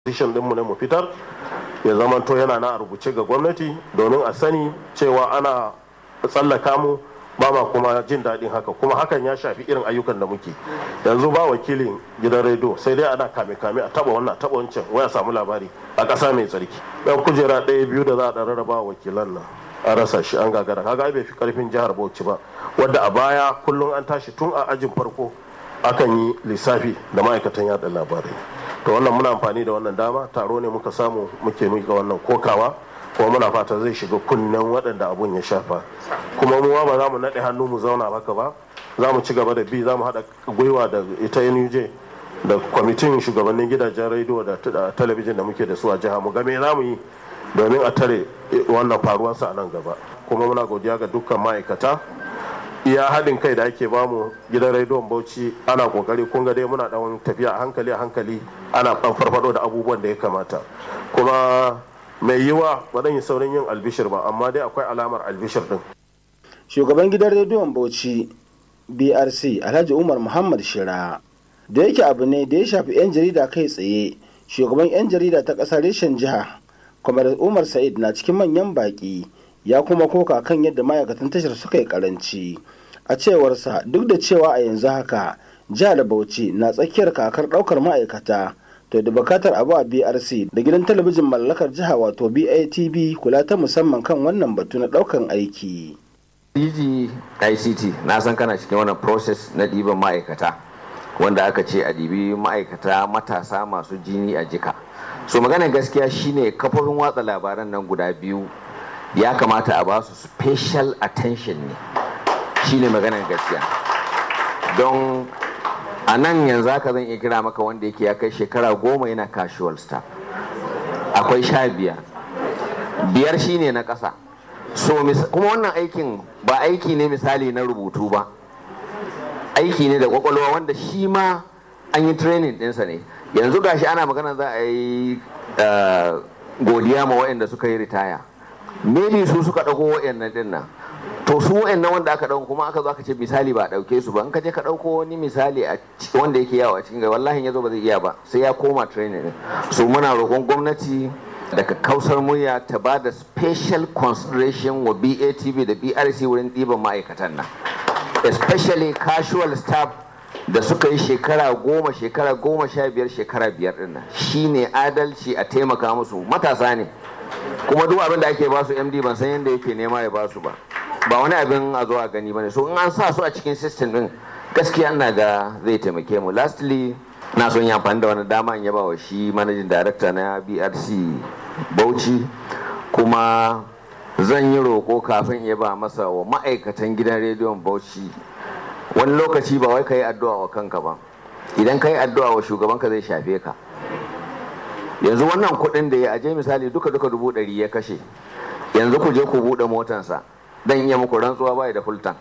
position dinmu ne mu fitar ya zamanto yana na a rubuce ga gwamnati domin a sani cewa ana tsallaka mu ba ma kuma jin daɗin haka kuma hakan ya shafi irin ayyukan da muke yanzu ba wakilin gidan rediyo sai dai ana kame kame a taba wannan taba wancan waya samu labari a ƙasa mai tsarki dan kujera ɗaya biyu da za a rarraba wakilan nan a rasa shi an gagara kaga bai fi karfin jihar Bauchi ba wadda a baya kullum an tashi tun a ajin farko akan yi lissafi da ma'aikatan yada labarai to wannan muna amfani da wannan dama taro ne muka samu muke mika wannan kokawa kuma muna fata zai shiga kunnen waɗanda abun ya shafa kuma mu ba za mu naɗe hannu mu zauna haka ba za mu ci gaba da bi za mu haɗa gwiwa da ita nuj da kwamitin shugabannin gidajen rediyo da talabijin da muke da su a jiha mu game za mu yi domin a tare wannan faruwarsa a nan gaba kuma muna godiya ga dukkan ma'aikata iya haɗin kai da ake bamu gidan rediyon bauchi ana kokari kun ga dai muna ɗan tafiya a hankali a hankali ana ɗan farfado da abubuwan da ya kamata kuma mai yiwa ba zan yi saurin yin albishir ba amma dai akwai alamar albishir din shugaban gidan rediyon bauchi brc alhaji umar muhammad shira da yake abu ne da ya shafi 'yan jarida kai tsaye shugaban 'yan jarida ta ƙasar reshen jiha kwamar umar sa'id na cikin manyan baƙi ya kuma koka kan yadda ma'aikatan tashar suka yi karanci a cewarsa duk da cewa a yanzu haka jihar bauchi na tsakiyar kakar ɗaukar ma'aikata to da bukatar abu a brc da gidan talabijin mallakar jiha wato batv kula ta musamman kan wannan batu na ɗaukan aiki DG ICT na san kana cikin wannan process na ɗiban ma'aikata wanda aka ce a ɗibi ma'aikata matasa masu jini a jika so maganar gaskiya shine kafofin watsa labaran nan guda biyu ya kamata a ba su special attention ne shine maganar gaskiya don a nan yanzu haka zan iya kira maka wanda yake ya kai shekara goma yana casual staff akwai sha biyar biyar shine na ƙasa so kuma wannan aikin ba aiki ne misali na rubutu ba aiki ne da kwakwalwa wanda shi ma an yi training ɗinsa ne yanzu gashi ana magana za a yi godiya ma waɗanda suka yi ritaya maybe su suka ɗauko waɗannan ɗin nan to su waɗannan wanda aka ɗauko kuma aka zo aka ce misali ba a ɗauke su ba in ka je ka ɗauko wani misali a wanda yake yawo a cikin gari wallahi ya zo ba zai iya ba sai ya koma training ɗin so muna roƙon gwamnati daga kausar murya ta ba da special consideration wa BATV da BRC wurin ɗiban ma'aikatan nan especially casual staff da suka yi shekara goma shekara goma sha biyar shekara biyar din nan shine adalci a taimaka musu matasa ne kuma duk abin da ake ba su md ban san yadda yake nema ya ba su ba ba wani abin a zo a gani bane so in an sa su a cikin system din gaskiya ina ga zai taimake mu lastly na son yi amfani da wani dama in yaba wa shi managing director na brc bauchi kuma zan yi roko kafin ya ba masa wa ma'aikatan gidan rediyon bauchi wani lokaci ba wai ka yi addu'a wa kanka ba idan ka yi addu'a wa shugabanka zai shafe ka yanzu wannan kuɗin da ya aje misali duka duka dubu ɗari ya kashe yanzu ku je ku buɗe motansa dan iya muku rantsuwa bai da full tank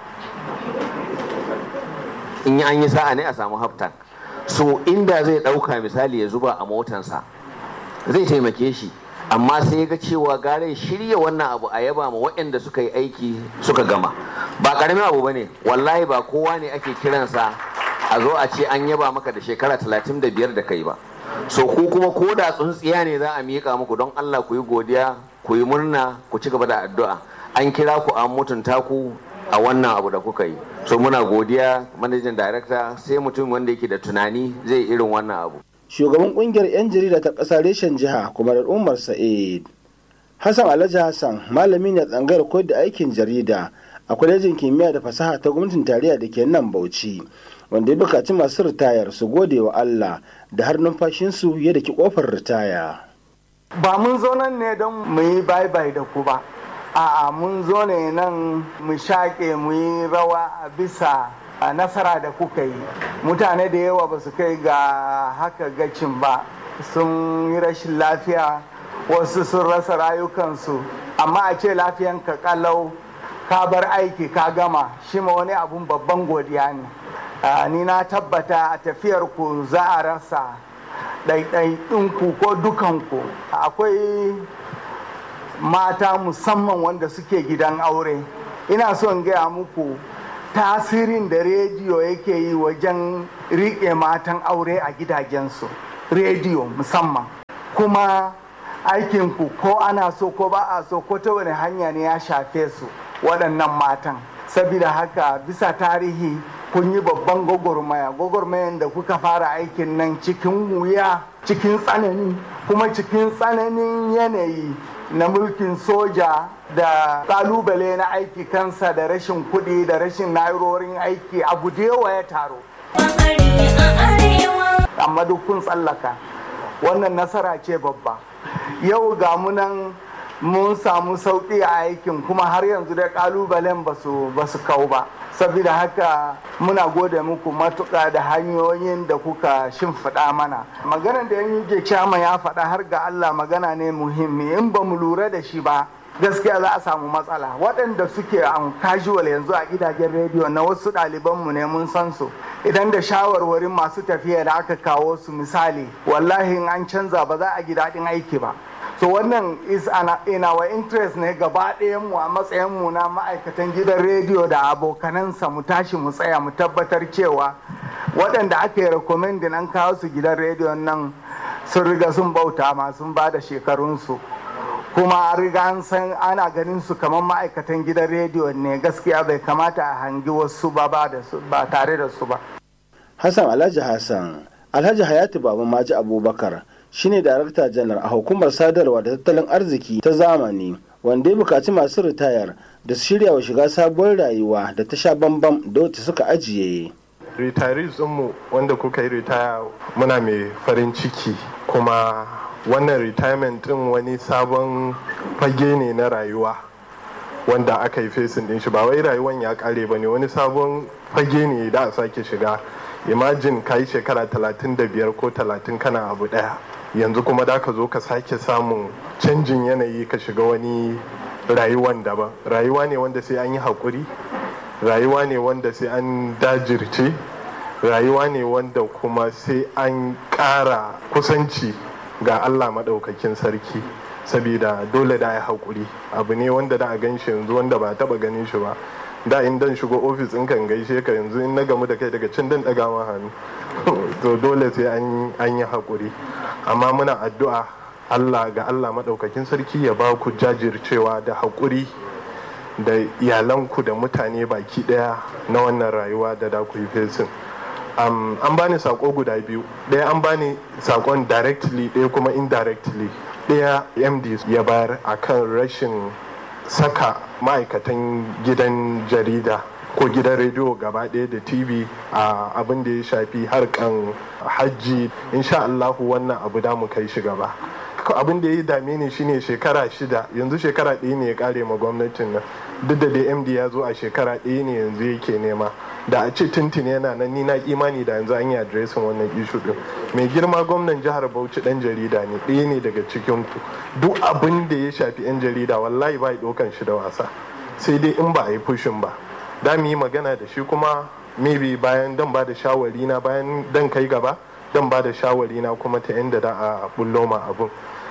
in an yi sa'a ne a samu half tank so inda zai ɗauka misali ya zuba a motansa zai taimake shi amma sai ga cewa gare shirya wannan abu a yaba ma waɗanda suka yi aiki suka gama ba ƙaramin abu bane wallahi ba kowa ne ake kiransa a zo a ce an yaba maka da shekara talatin da biyar da kai ba so ku kuma ko da tsuntsiya ne za a miƙa muku don allah ku yi godiya ku yi murna ku ci gaba da addu'a an kira ku an mutunta ku a wannan abu da kuka yi so muna godiya manajin darakta sai mutum wanda yake da tunani zai irin wannan abu shugaban kungiyar 'yan jarida ta ƙasa reshen jiha kuma da umar sa'id hassan alhaji hassan malami ne tsangayar koyar da aikin jarida a kwalejin kimiyya da fasaha ta gwamnatin tarayya da ke nan bauchi wanda ya bukaci masu ritayar su gode wa allah da har numfashinsu ya daki kofar ritaya ba mun zo nan ne don mu yi bye bye da ku ba a'a mun zo ne nan mu shaƙe mu yi rawa a bisa a nasara da kuka yi mutane da yawa ba su kai ga haka gacin ba sun yi rashin lafiya wasu sun rasa rayukansu amma a ce lafiyanka kalau ka bar aiki ka gama shi ma wani abun babban godiya ne ni na tabbata a tafiyar ku za a rasa ɗaiɗaikinku ko dukanku akwai mata musamman wanda suke gidan aure ina so in gaya muku tasirin da rediyo yake yi wajen riƙe matan aure a gidajensu rediyo musamman kuma aikinku ko ana so ko ba a so ko ta wani hanya ne ya shafe su waɗannan matan saboda haka bisa tarihi kun yi babban gwagwarmaya gwagwarmayan da kuka fara aikin nan cikin wuya cikin tsanani kuma cikin tsananin yanayi na mulkin soja da kalubale na aiki kansa da rashin kuɗi da rashin na'urorin aiki abu da yawa ya taro amma duk kun tsallaka wannan nasara ce babba yau ga munan mun samu sauƙi a aikin kuma har yanzu da kalubalen ba su kau ba saboda haka muna gode muku matuƙa da hanyoyin da kuka shimfiɗa mana maganar da yan yi chama ya faɗa har ga allah magana ne muhimmi in ba mu lura da shi ba gaskiya za a samu matsala waɗanda suke an casual yanzu a gidajen rediyo na wasu ɗalibanmu ne mun san su idan da shawarwarin masu tafiya da aka kawo su misali wallahi in an canza ba za a ji daɗin aiki ba so wannan is in our interest ne gaba mu a matsayinmu na ma'aikatan gidan rediyo da abokanansa mu tashi mu tsaya mu tabbatar cewa waɗanda aka yi rekomendin an kawo su gidan rediyon nan sun riga sun bauta ma sun ba da shekarunsu kuma a riga an san ana ganin su kamar ma'aikatan gidan rediyo ne gaskiya bai kamata a hangi wasu ba ba tare da su ba hassan alhaji hassan alhaji hayatu baba maji abubakar shine darakta janar a hukumar sadarwa da tattalin arziki ta zamani wanda ya bukaci masu ritayar da su shirya wa shiga sabuwar rayuwa da ta sha bambam da wacce suka ajiye retirees mu wanda kuka yi ritaya muna mai farin ciki kuma wannan retirement din wani sabon fage ne na rayuwa wanda aka yi fesin din shi ba wai rayuwan ya kare ba ne wani sabon fage ne da a sake shiga imagine ka yi shekara 35 ko 30 kana abu daya yanzu kuma da ka zo ka sake samun canjin yanayi ka shiga wani rayuwan daban rayuwa ne wanda sai an yi haƙuri rayuwa ne wanda sai an dajirce rayuwa ne wanda kuma sai an ƙara kusanci ga allah maɗaukakin sarki saboda dole da ya haƙuri abu ne wanda da a gan shi yanzu wanda ba taɓa ganin shi ba da in dan shigo ofis in kan gaishe ka yanzu in na gamu da kai daga cin dan ɗaga ma hannu to dole sai an yi haƙuri amma muna addu'a allah ga allah maɗaukakin sarki ya ba ku jajircewa da haƙuri da iyalanku da mutane baki ɗaya na wannan rayuwa da da ku yi fesin um, an bani sako guda biyu ɗaya an bani sakon directly ɗaya kuma indirectly ɗaya md ya bayar akan rashin saka ma'aikatan gidan jarida ko gidan rediyo gaba ɗaya da tv a abin da ya shafi harkan hajji insha Allahu wannan abu da mu kai shi gaba abin da ya dame ni shine shekara shida yanzu shekara ɗaya ne ya kare ma gwamnatin nan duk da dai md ya zo a shekara ɗaya ne yanzu yake nema da a ce tuntuni yana nan ni na imani da yanzu an yi adresin wannan ishu din mai girma gwamnan jihar bauchi dan jarida ne ɗaya ne daga cikin ku duk abin da ya shafi yan jarida wallahi ba ɗaukan shi da wasa sai dai in ba a yi fushin ba da mu yi magana da shi kuma maybe bayan dan ba da shawari na bayan dan kai gaba dan ba da shawari na kuma ta inda da a bullo ma abun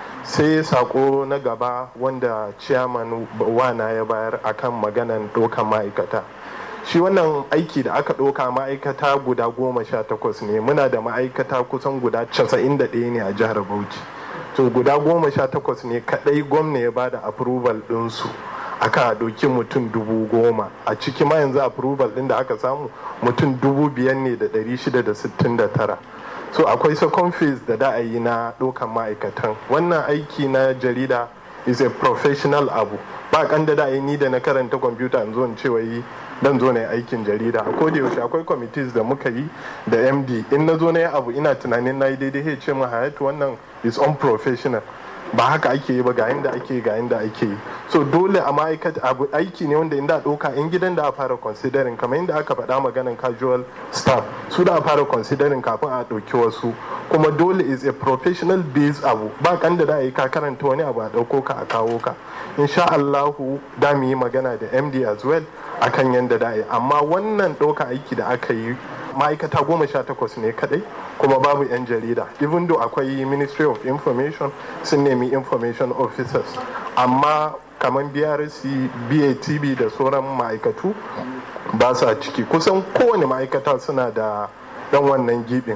sai sako na gaba wanda ciyaman wana ya bayar akan maganan dokan ma'aikata shi wannan aiki da aka ɗauka ma'aikata guda goma sha takwas ne muna da ma'aikata kusan guda casa'in da ɗaya ne a jihar bauchi to guda goma sha takwas ne kaɗai gwamna ya bada approval ɗinsu aka ɗauki mutum dubu goma a ciki ma yanzu approval ɗin da aka samu mutum dubu biyar ne da ɗari shida da sittin da tara so akwai second phase da da a yi na ɗaukan ma'aikatan wannan aiki na jarida is a professional abu ba kan da yi ni da na karanta kwamfuta in zo in cewa yi dan zo na yi aikin jarida a koda yaushe akwai committees da muka yi da md in na zo na yi abu ina tunanin na yi daidai ya ce mu hayatu wannan is unprofessional ba haka ake yi ba ga yanda ake ga yanda ake yi so dole a ma'aikata abu aiki ne wanda inda ɗauka in gidan da a fara considering kamar inda aka faɗa maganan casual staff su da a fara considering kafin a ɗauki wasu kuma dole is a professional based abu ba kan da yi ka karanta wani abu a ɗauko ka a kawo ka insha Allahu da mu yi magana da MD as well akan yanda da yi amma wannan ɗauka aiki da aka yi ma'aikata goma sha takwas ne kadai kuma babu 'yan jarida even though akwai ministry of information sun nemi information officers amma kamar brc batb da sauran ma'aikatu ba sa ciki kusan kowane ma'aikata suna da dan wannan gibin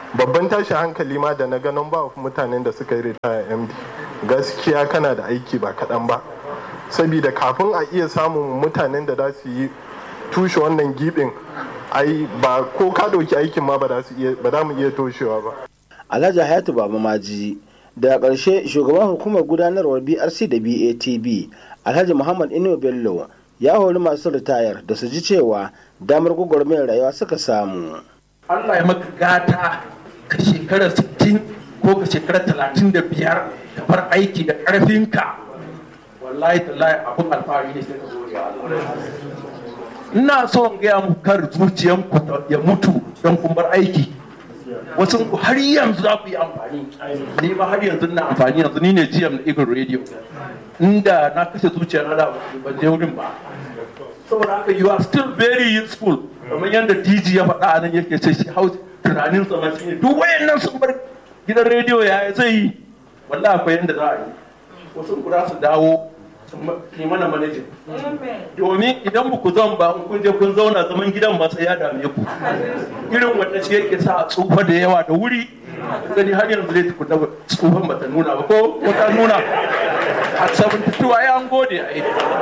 babban tashi hankali ma da na ganin ba mutanen da suka yi ritaya md gaskiya kana da aiki ba kaɗan ba saboda kafin a iya samun mutanen da za su yi tushe wannan gibin ai ba ko ka ɗauki aikin ma ba za mu iya toshewa ba alhaji hayatu baba maji daga ƙarshe shugaban hukumar gudanarwar brc da batb alhaji muhammad ino bello ya hori masu ritayar da su ji cewa damar gwagwarmayar rayuwa suka samu allah ya maka gata ka shekara 60 ko ka shekara 35 ka bar aiki da ƙarfinka wallahi tallahi abin alfahari ne sai ka gode ina so in gaya muku kar zuciyanku ya mutu don kun bar aiki wasu har yanzu za ku yi amfani ni ma har yanzu na amfani yanzu ni ne GM na Eagle Radio inda na kashe zuciya na da ban je wurin ba saboda haka you are still very useful kamar yadda DG ya faɗa nan yake ce shi hau tunanin sa ma shine duk wayannan sun bar gidan rediyo ya zai yi wallahi akwai yadda za a yi wasu ku za su dawo ke mana manajin domin idan ba ku zan ba in kun je kun zauna zaman gidan ba sai ya dame ku irin wanda shi yake sa tsufa da yawa da wuri gani har yanzu dai ku tsufan ba ta nuna ba ko ko ta nuna a 72 ai an gode ai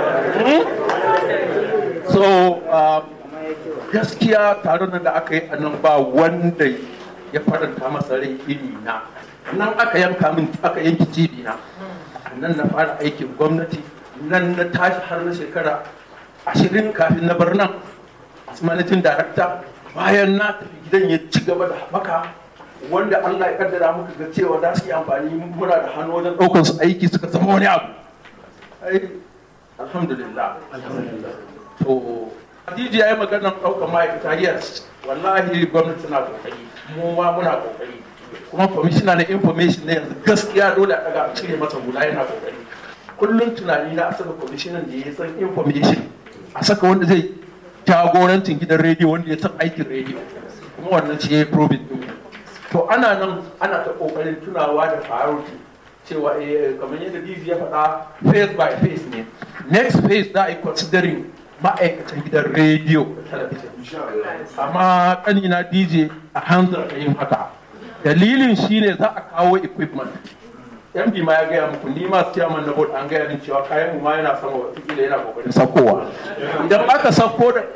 so gaskiya taron nan da aka yi a nan ba wanda ya faranta masa rai iri na nan aka yanka min aka yanki cibi na nan na fara aikin gwamnati nan na tashi har na shekara ashirin kafin na bar nan as managing director bayan na tafi gidan ya ci gaba da haɓaka wanda Allah ya kaddara muka ga cewa za su yi amfani muna da hannu wajen ɗaukar su aiki suka zama wani abu alhamdulillah to Hadiji ya yi maganar ɗaukar ma'aikata yes wallahi gwamnati na kokari mu ma muna kokari kuma kwamishina na information na yanzu gaskiya dole a daga cire masa hula yana kokari kullum tunani na saka kwamishinan da ya san information a saka wanda zai jagorancin gidan rediyo wanda ya san aikin rediyo kuma wannan shi ya yi probit din to ana nan ana ta kokarin tunawa da priority cewa kamar yadda dizi ya faɗa face by face ne next phase za a yi considering ma'aikatan gidan rediyo da talabijin amma kanina dj a hanzar yin haka dalilin shine za a kawo equipment md ma ya gaya muku ni ma chairman na board an gaya min cewa kayan mu ma yana sama wata yana kokarin sakowa idan aka sako da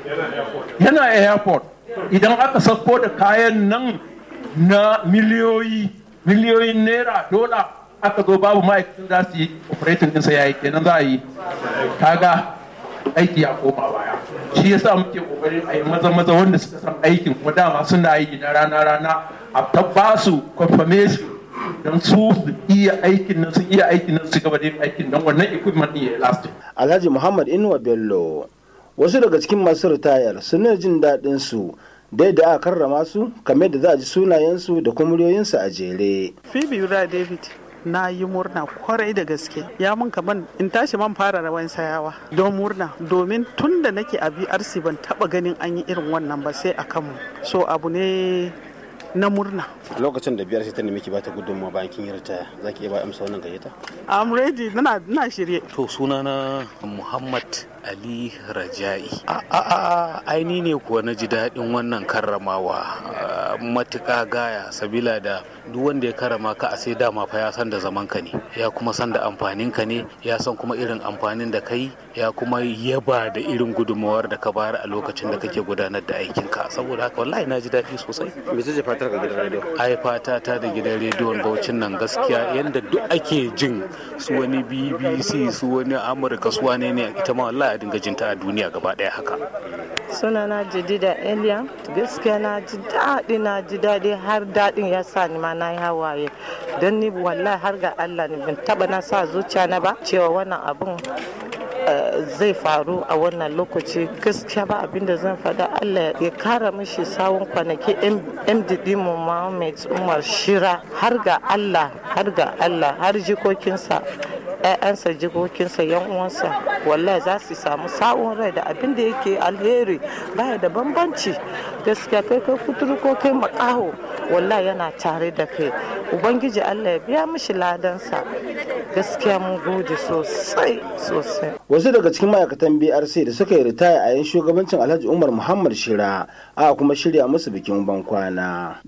yana airport idan aka sako da kayan nan na miliyoyi miliyoyin naira dola aka zo babu ma'aikatan za su yi operating ɗinsa ya yi kenan za a yi kaga aiki ya koma baya shi yasa muke kokarin a yi maza maza wanda suka san aikin kuma dama suna yi na rana rana a tabba su confirmation don su iya aikin nan sun iya aikin nan su gaba da yin aikin don wannan equipment din ya last alhaji muhammad inuwa bello wasu daga cikin masu ritayar suna jin daɗin su dai da aka karrama su kamar da za a ji sunayensu da kuma muryoyinsu a jere phoebe yura david na yi murna kwarai da gaske ya mun kaman in tashi man fara rawan sayawa don murna domin tun da nake a brc ban taba ganin an yi irin wannan ba sai a kanmu so abu ne na murna a lokacin da biyar sai ta nemi ki bata gudunmawa bayan kin yi ritaya za ki iya ba amsa wannan gayyata i'm ready na na shirye to sunana muhammad ali raja'i a a a aini ne kuwa na ji daɗin wannan karramawa matuƙa gaya sabila da duk wanda ya karama ka a sai dama fa ya san da zaman ka ne ya kuma san da amfanin ka ne ya san kuma irin amfanin da kai ya kuma yaba da irin gudunmawar da ka bayar a lokacin da kake gudanar da aikin ka saboda haka wallahi na ji daɗi sosai me zai fatar ka gidan rediyo ai fata ta da gidan rediyon Bauchin nan gaskiya yanda duk ake jin su wani BBC su wani Amurka su wane ne ita ma wallahi a dinga jinta a duniya gaba ɗaya haka sunana jadida eliya gaskiya na ji daɗi na ji daɗi har daɗin ya sa ni ma na yi hawaye don ni wallahi har ga allah ni ban taɓa na sa zuciya na ba cewa wannan abun zai faru a wannan lokaci gaskiya ba abinda zan faɗa allah ya kara mishi sawun kwanaki mdd mu Muhammad umar shira har ga allah har ga allah har jikokinsa ‘ya'yansa jikokinsa yan uwansa wallahi za su samu sa'un rai da abin da yake alheri baya da bambanci gaskiya kai kai kuturu ko kai makaho wallahi yana tare da kai ubangiji allah ya biya mishi ladansa gaskiya mun gode sosai sosai wasu daga cikin ma'aikatan brc da suka yi ritaya a yan shugabancin alhaji umar muhammad shira a kuma shirya musu bikin bankwana